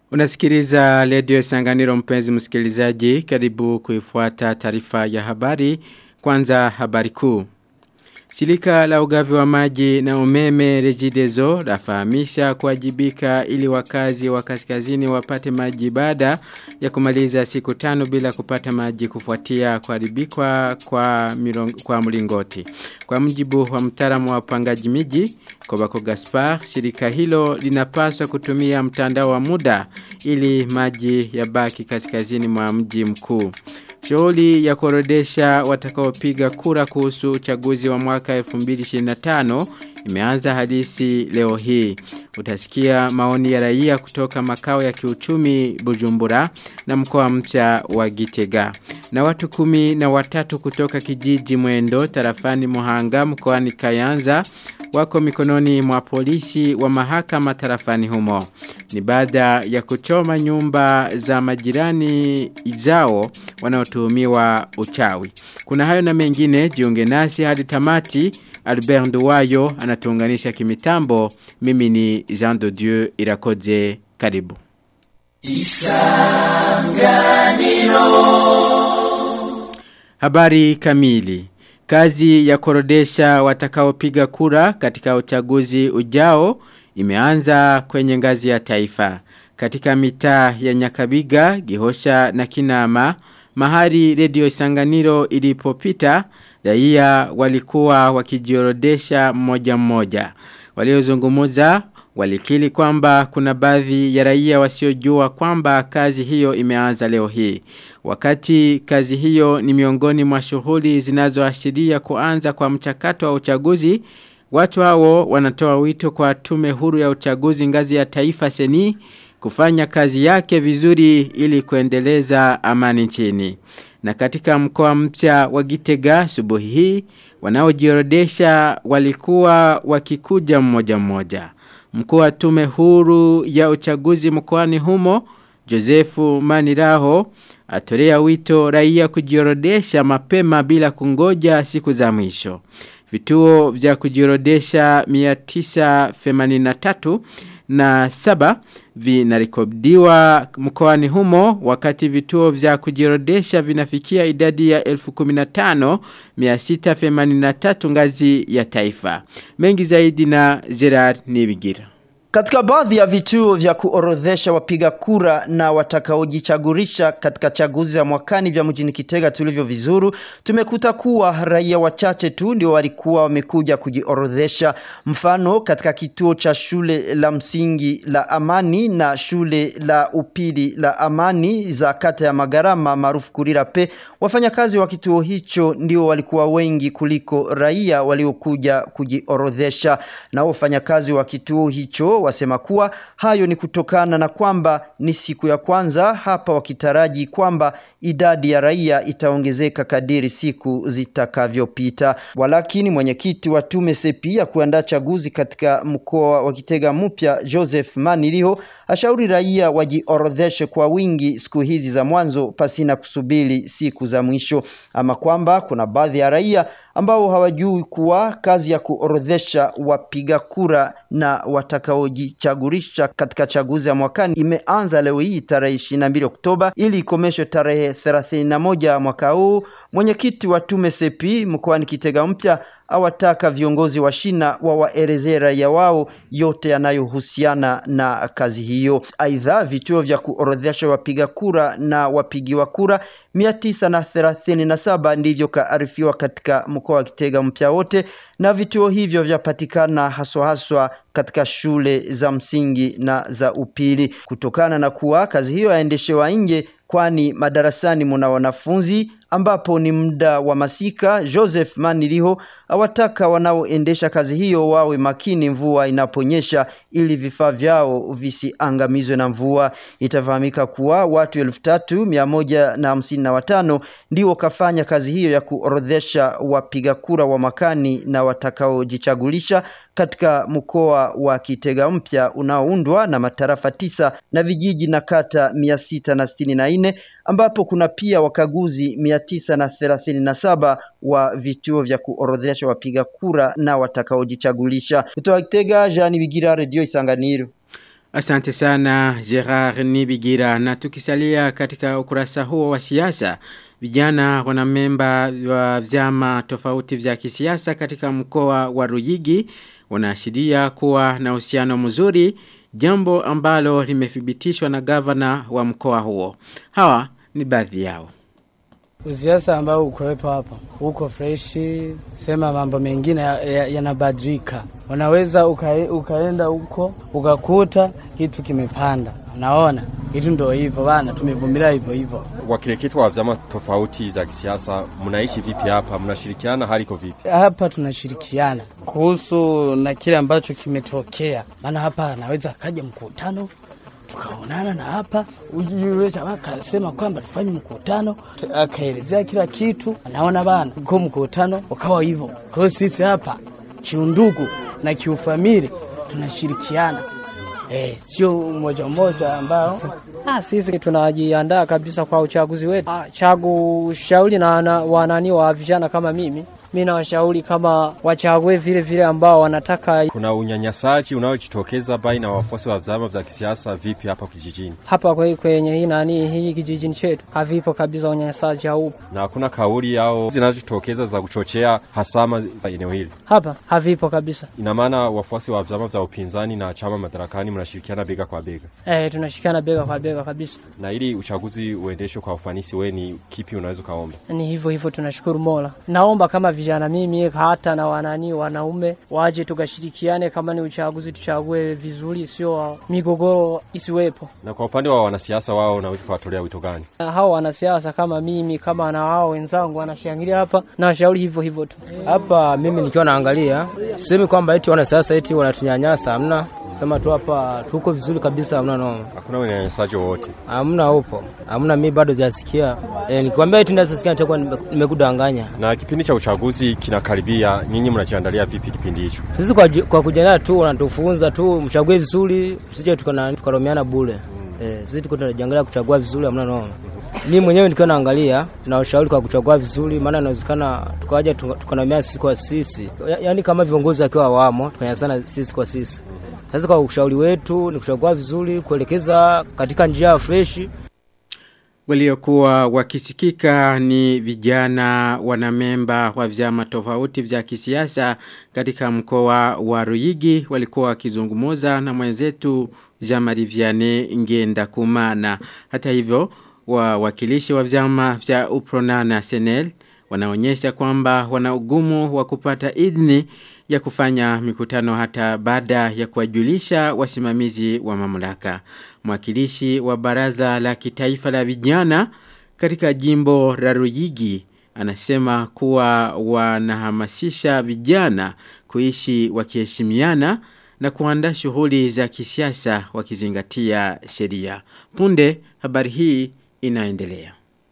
Unasikiliza redio Sanganiro mpenzi msikilizaji karibu kuifuata taarifa ya habari kwanza habari kuu. Shirika la ugavi wa maji na umeme Regideso lafahamisha kuwajibika ili wakazi wa kaskazini wapate maji baada ya kumaliza siku tano bila kupata maji kufuatia kuharibikwa kwa, milong, kwa mlingoti. Kwa mjibu wa mtaalamu wa upangaji miji Kobako Gaspar, shirika hilo linapaswa kutumia mtandao wa muda ili maji yabaki kaskazini mwa mji mkuu. Shughuli ya kuorodesha watakaopiga kura kuhusu uchaguzi wa mwaka 2025 imeanza hadisi leo hii. Utasikia maoni ya raia kutoka makao ya kiuchumi Bujumbura na mkoa mpya wa Gitega. Na watu kumi na watatu kutoka kijiji Mwendo tarafani Muhanga mkoani Kayanza wako mikononi mwa polisi wa mahakama tarafani humo. Ni baada ya kuchoma nyumba za majirani zao wanaotuhumiwa uchawi. Kuna hayo na mengine jiunge nasi hadi tamati Albert Nduwayo anatuunganisha kimitambo. Mimi ni Jean de Dieu Irakoze karibu. Isanganiro Habari kamili Kazi ya korodesha watakaopiga kura katika uchaguzi ujao imeanza kwenye ngazi ya taifa. Katika mitaa ya Nyakabiga, Gihosha na Kinama, mahali redio Isanganiro ilipopita, raia walikuwa wakijiorodesha mmoja mmoja. Waliozungumuza walikili kwamba kuna baadhi ya raia wasiojua kwamba kazi hiyo imeanza leo hii. Wakati kazi hiyo ni miongoni mwa shughuli zinazoashiria kuanza kwa mchakato wa uchaguzi, watu hao wanatoa wito kwa tume huru ya uchaguzi ngazi ya taifa seni kufanya kazi yake vizuri ili kuendeleza amani nchini. Na katika mkoa mpya wa Gitega subuhi hii wanaojiorodesha walikuwa wakikuja mmoja mmoja. Mkuu wa tume huru ya uchaguzi mkoani humo Josefu Maniraho atolea wito raia kujiorodesha mapema bila kungoja siku za mwisho. Vituo vya kujiorodesha 983 na saba vinarikodiwa mkoani humo wakati vituo vya kujiorodesha vinafikia idadi ya 15683 ngazi ya taifa. Mengi zaidi na Gerard Nibigira. Katika baadhi ya vituo vya kuorodhesha wapiga kura na watakaojichagurisha katika chaguzi za mwakani vya mjini Kitega tulivyo vizuru, tumekuta kuwa raia wachache tu ndio walikuwa wamekuja kujiorodhesha. Mfano, katika kituo cha shule la msingi la Amani na shule la upili la Amani za kata ya Magarama maarufu Kurira pe, wafanyakazi wa kituo hicho ndio walikuwa wengi kuliko raia waliokuja kujiorodhesha. Na wafanyakazi wa kituo hicho wasema kuwa hayo ni kutokana na kwamba ni siku ya kwanza hapa wakitaraji kwamba idadi ya raia itaongezeka kadiri siku zitakavyopita. Walakini mwenyekiti wa tume sepi ya kuandaa chaguzi katika mkoa wa Kitega mpya Joseph Maniliho ashauri raia wajiorodheshe kwa wingi siku hizi za mwanzo pasina kusubiri siku za mwisho, ama kwamba kuna baadhi ya raia ambao hawajui kuwa kazi ya kuorodhesha wapiga kura na watakaojichagurisha katika chaguzi ya mwakani imeanza leo hii tarehe 22 Oktoba ili ikomeshwe tarehe 31 mwaka huu. Mwenyekiti wa tume sepi mkoani Kitega mpya awataka viongozi wa shina wawaelezee raia wao yote yanayohusiana na kazi hiyo. Aidha, vituo vya kuorodhesha wapiga kura na wapigiwa kura mia tisa na thelathini na saba ndivyo kaarifiwa katika mkoa wa Kitega mpya wote, na vituo hivyo vyapatikana haswa haswa katika shule za msingi na za upili, kutokana na kuwa kazi hiyo yaendeshewa nje kwani madarasani muna wanafunzi ambapo ni muda wa masika. Joseph Maniliho awataka wanaoendesha kazi hiyo wawe makini mvua inaponyesha ili vifaa vyao visiangamizwe na mvua. Itafahamika kuwa watu elfu tatu mia moja na hamsini na watano ndio kafanya kazi hiyo ya kuorodhesha wapiga kura wa makani na watakaojichagulisha katika mkoa wa Kitega mpya unaoundwa na matarafa tisa na vijiji na kata mia sita na sitini na nne ambapo kuna pia wakaguzi mia tisa na thelathini na saba wa vituo vya kuorodhesha wapiga kura na watakaojichagulisha. Kutoka Kitega, Jean Bigira, Radio Isanganiro. Asante sana Gerard Nibigira na tukisalia katika ukurasa huo wa siasa vijana wanamemba wa vyama tofauti vya kisiasa katika mkoa wa Ruyigi wanaashiria kuwa na uhusiano mzuri jambo ambalo limethibitishwa na gavana wa mkoa huo hawa ni baadhi yao Usiasa ambao ukowepo hapa uko freshi, sema mambo mengine yanabadilika. Ya, ya Unaweza uka, ukaenda huko ukakuta kitu kimepanda, unaona kitu ndo hivyo bana, tumevumilia hivyo hivyo. Wakireketwa wa vyama tofauti za kisiasa, mnaishi vipi hapa? Mnashirikiana, hali iko vipi hapa? Tunashirikiana kuhusu na kile ambacho kimetokea, maana hapa anaweza akaja mkutano tukaonana na hapa yule jamaa akasema kwamba tufanye mkutano, akaelezea kila kitu, anaona bana kwa mkutano ukawa hivyo. Kwa hiyo sisi hapa kiundugu na kiufamili tunashirikiana Eh, sio mmoja mmoja ambao ah, sisi tunajiandaa kabisa kwa uchaguzi wetu. Ah, chagu shauri na, na wanani wa vijana kama mimi mi nawashauri kama wachague vile vile ambao wanataka. Kuna unyanyasaji unaojitokeza baina ya wafuasi wa vyama vya kisiasa vipi hapa kijijini? Hapa kwe, kwenye hii nani hii kijijini chetu havipo kabisa, unyanyasaji haupo, na hakuna kauli au zinazojitokeza za kuchochea hasama eneo hili. Hapa havipo kabisa. Ina maana wafuasi wa vyama vya upinzani na chama madarakani mnashirikiana bega kwa bega? Eh, tunashirikiana bega kwa bega kabisa. Na ili uchaguzi uendeshwe kwa ufanisi, we ni kipi unaweza ukaomba? Ni hivyo hivyo, tunashukuru Mola. Naomba kama vijana mimi hata na wanani wanaume waje tukashirikiane, kama ni uchaguzi tuchague vizuri, sio migogoro isiwepo. Na kwa upande wa wanasiasa wao, unaweza kuwatolea wito gani? Hao wanasiasa kama mimi kama na wao wenzangu wanashangilia hapa, na washauri hivyo hivyo tu. Hapa mimi nikiwa naangalia, sisemi kwamba eti wanasiasa eti wanatunyanyasa, hamna. Sema tu hapa tuko vizuri kabisa, hamna noma. Hakuna unyanyasaji wowote? Hamna, upo hamna. Mimi bado sijasikia e, nikikwambia eti ndasikia nitakuwa nimekudanganya. Na kipindi cha uchaguzi kinakaribia, nyinyi mnajiandalia vipi kipindi hicho? Sisi kwa, kwa kujiandaa tu wanatufunza tu mchague vizuri, msije tukaromeana bure. Mm. E, sisi tuko tunajiangalia kuchagua vizuri, hamna noma. Mimi mwenyewe nikiwa naangalia na ushauri kwa kuchagua vizuri, maana inawezekana tukaja tukanamia sisi kwa sisi, yaani kama viongozi wakiwa wamo tukanyasana sisi kwa sisi. Sasa kwa ushauri wetu ni kuchagua vizuri, kuelekeza katika njia freshi. Waliokuwa wakisikika ni vijana wanamemba wa vyama tofauti vya kisiasa katika mkoa wa Ruyigi walikuwa wakizungumuza na mwenzetu Jamari Vianney Ngenda Kumana. Hata hivyo wawakilishi wa vyama vya Uprona na Senel wanaonyesha kwamba wana ugumu wa kupata idhini ya kufanya mikutano hata baada ya kuwajulisha wasimamizi wa mamlaka. Mwakilishi wa baraza la kitaifa la vijana katika jimbo la Ruyigi anasema kuwa wanahamasisha vijana kuishi wakiheshimiana na kuandaa shughuli za kisiasa wakizingatia sheria. Punde habari hii inaendelea.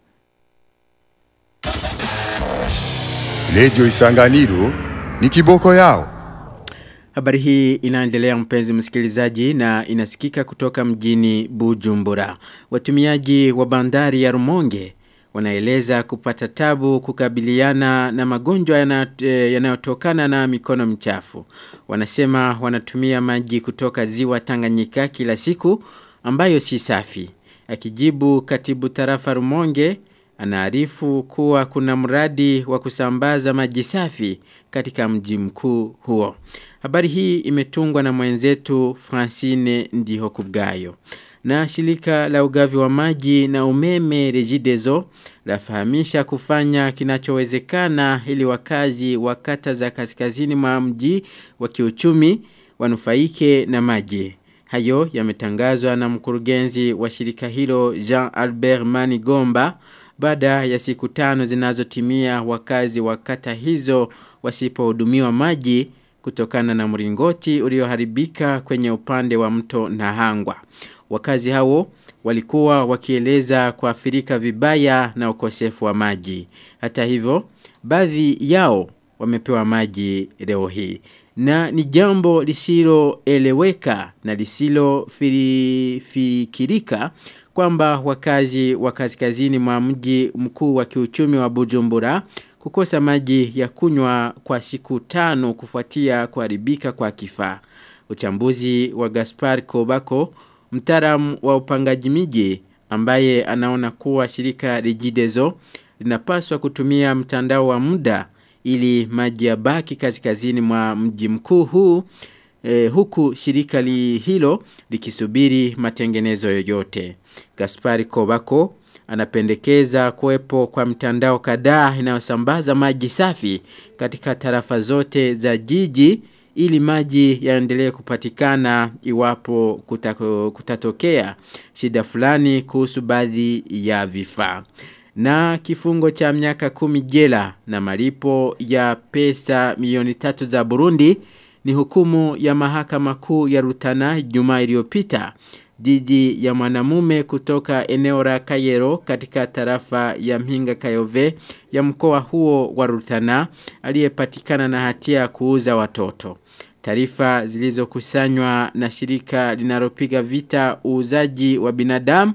Redio Isanganiro ni kiboko yao. Habari hii inaendelea mpenzi msikilizaji na inasikika kutoka mjini Bujumbura. Watumiaji wa bandari ya Rumonge wanaeleza kupata tabu kukabiliana na magonjwa yanayotokana na mikono michafu. Wanasema wanatumia maji kutoka ziwa Tanganyika kila siku ambayo si safi. Akijibu katibu tarafa Rumonge anaarifu kuwa kuna mradi wa kusambaza maji safi katika mji mkuu huo. Habari hii imetungwa na mwenzetu Francine Ndihokubgayo. Na shirika la ugavi wa maji na umeme Regideso lafahamisha kufanya kinachowezekana ili wakazi wa kata za kaskazini mwa mji wa kiuchumi wanufaike na maji. Hayo yametangazwa na mkurugenzi wa shirika hilo Jean Albert Manigomba baada ya siku tano zinazotimia wakazi wa kata hizo wasipohudumiwa maji kutokana na mringoti ulioharibika kwenye upande wa mto Nahangwa. Wakazi hao walikuwa wakieleza kuathirika vibaya na ukosefu wa maji. Hata hivyo, baadhi yao wamepewa maji leo hii. Na ni jambo lisiloeleweka na lisilofikirika kwamba wakazi wa kaskazini mwa mji mkuu wa kiuchumi wa Bujumbura kukosa maji ya kunywa kwa siku tano kufuatia kuharibika kwa kifaa. Uchambuzi wa Gaspar Kobako, mtaalamu wa upangaji miji ambaye anaona kuwa shirika Regideso linapaswa kutumia mtandao wa muda ili maji yabaki kaskazini mwa mji mkuu huu eh, huku shirika li hilo likisubiri matengenezo yoyote. Gaspari Kobako anapendekeza kuwepo kwa mtandao kadhaa inayosambaza maji safi katika tarafa zote za jiji ili maji yaendelee kupatikana iwapo kutako, kutatokea shida fulani kuhusu baadhi ya vifaa na kifungo cha miaka kumi jela na malipo ya pesa milioni tatu za Burundi ni hukumu ya mahakama kuu ya Rutana Jumaa iliyopita dhidi ya mwanamume kutoka eneo la Kayero katika tarafa ya Mhinga Kayove ya mkoa huo wa Rutana aliyepatikana na hatia ya kuuza watoto. Taarifa zilizokusanywa na shirika linalopiga vita uuzaji wa binadamu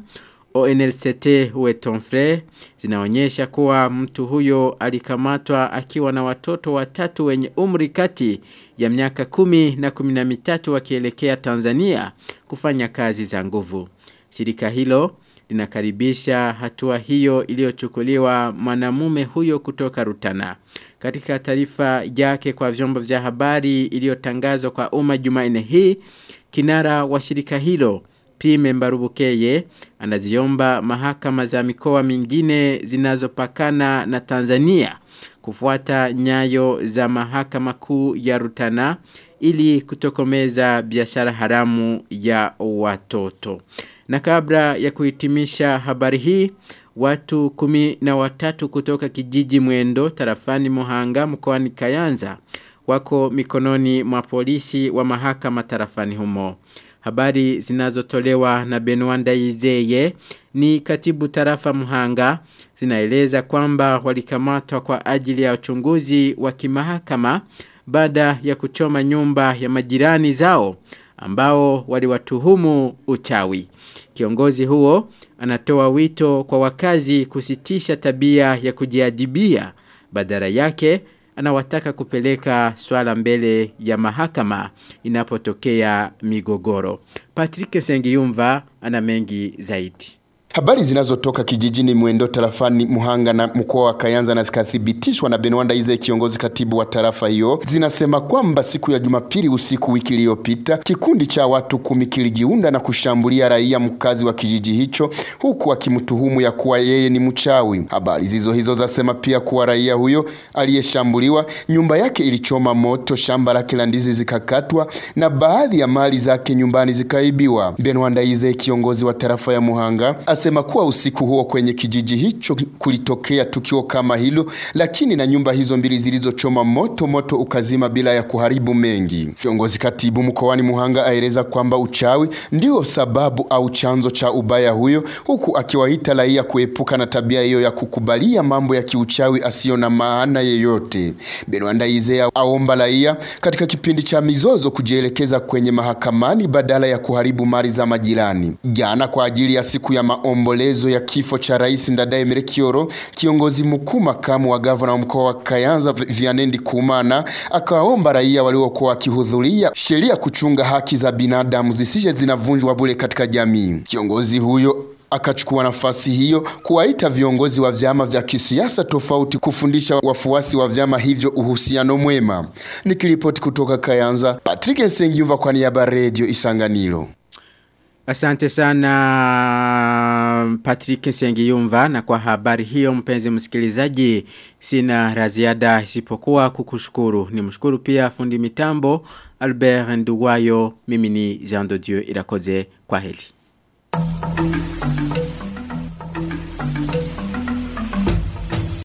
ONLCT Wetonfre zinaonyesha kuwa mtu huyo alikamatwa akiwa na watoto watatu wenye umri kati ya miaka kumi na kumi na mitatu wakielekea Tanzania kufanya kazi za nguvu. Shirika hilo linakaribisha hatua hiyo iliyochukuliwa mwanamume huyo kutoka Rutana. Katika taarifa yake kwa vyombo vya habari iliyotangazwa kwa umma Jumanne hii, kinara wa shirika hilo Pime Mbarubukeye anaziomba mahakama za mikoa mingine zinazopakana na Tanzania kufuata nyayo za mahakama kuu ya Rutana ili kutokomeza biashara haramu ya watoto. Na kabla ya kuhitimisha habari hii, watu kumi na watatu kutoka kijiji mwendo tarafani Muhanga mkoani Kayanza wako mikononi mwa polisi wa mahakama tarafani humo. Habari zinazotolewa na Benwanda Izeye ni katibu tarafa Muhanga zinaeleza kwamba walikamatwa kwa ajili ya uchunguzi wa kimahakama baada ya kuchoma nyumba ya majirani zao ambao waliwatuhumu uchawi. Kiongozi huo anatoa wito kwa wakazi kusitisha tabia ya kujiadibia badala yake anawataka kupeleka swala mbele ya mahakama inapotokea migogoro. Patrick Sengiyumva ana mengi zaidi. Habari zinazotoka kijijini Mwendo tarafani Muhanga na mkoa wa Kayanza na zikathibitishwa na Benwanda Ize kiongozi katibu wa tarafa hiyo zinasema kwamba siku ya Jumapili usiku wiki iliyopita kikundi cha watu kumi kilijiunda na kushambulia raia mkazi wa kijiji hicho huku akimtuhumu ya kuwa yeye ni mchawi. Habari zizo hizo zasema pia kuwa raia huyo aliyeshambuliwa nyumba yake ilichoma moto, shamba lake la ndizi zikakatwa na baadhi ya mali zake nyumbani zikaibiwa. Benwanda Ize kiongozi wa tarafa ya Muhanga asema kuwa usiku huo kwenye kijiji hicho kulitokea tukio kama hilo, lakini na nyumba hizo mbili zilizochoma moto moto ukazima bila ya kuharibu mengi. Kiongozi katibu mkoani Muhanga aeleza kwamba uchawi ndio sababu au chanzo cha ubaya huyo, huku akiwaita raia kuepuka na tabia hiyo ya kukubalia mambo ya kiuchawi asiyo na maana yeyote. Benwanda Izea aomba raia katika kipindi cha mizozo kujielekeza kwenye mahakamani badala ya kuharibu mali za majirani. Jana kwa ajili ya siku ya maombolezo ya kifo cha Rais Ndadaye Merekioro, kiongozi mkuu makamu wa gavana wa mkoa wa Kayanza Vianendi Kumana akawaomba raia waliokuwa wakihudhuria sheria kuchunga haki za binadamu zisije zinavunjwa bure katika jamii. Kiongozi huyo akachukua nafasi hiyo kuwaita viongozi wa vyama vya kisiasa tofauti kufundisha wafuasi wa vyama hivyo uhusiano mwema. Nikiripoti kutoka Kayanza, Patrick Sengiumva kwa niaba ya Radio Isanganiro. Asante sana Patrick Sengiyumva na kwa habari hiyo mpenzi msikilizaji sina raziada isipokuwa kukushukuru. Ni mshukuru pia fundi mitambo Albert Nduwayo mimi ni Jean de Dieu irakoze kwa heli.